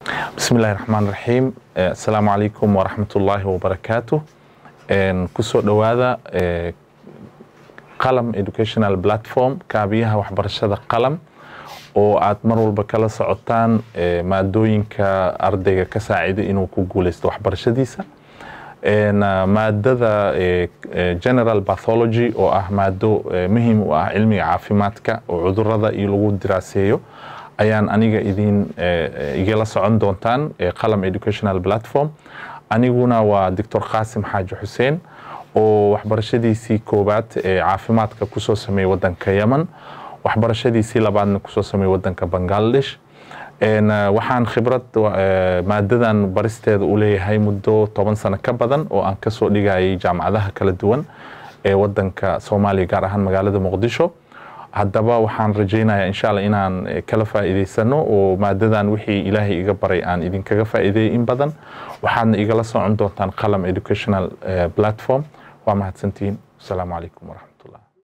bismi illahi raxmaan raxiim assalaamu calaykum waraxmat ullaahi wabarakaatu kusoo dhowaada qalam educational platform kaabiyaha waxbarashada qalam oo aad mar walba kala socotaan maadooyinka ardayga ka saacida inuu ku guuleysto waxbarashadiisa maadada general bathology oo ah maado muhiim u ah cilmiga caafimaadka oo cudurada iyo lagu diraaseeyo ayaan aniga idin igala socon doontaan qalam educational platform aniguna waa doctor qaasim xaaji xuseen oo waxbarashadiisii koowaad ee caafimaadka kusoo sameeyey wadanka yemen waxbarashadiisii labaadna kusoo sameeyey wadanka bangladesh waxaan khibrad maadadan baristeeda u leeyahay muddo toban sano ka badan oo aan kasoo dhigayay jaamacadaha kala duwan ee wadanka soomaaliya gaar ahaan magaalada muqdisho haddaba waxaan rajaynayaa insha alla inaan kala faa'iidaysano oo maadadan wixii ilaahay iga baray aan idinkaga faa'iideeyay in badan waxaadna igala socon doontaan qalam educational platform waa mahadsantihiin asalaamu calaykum waraxmat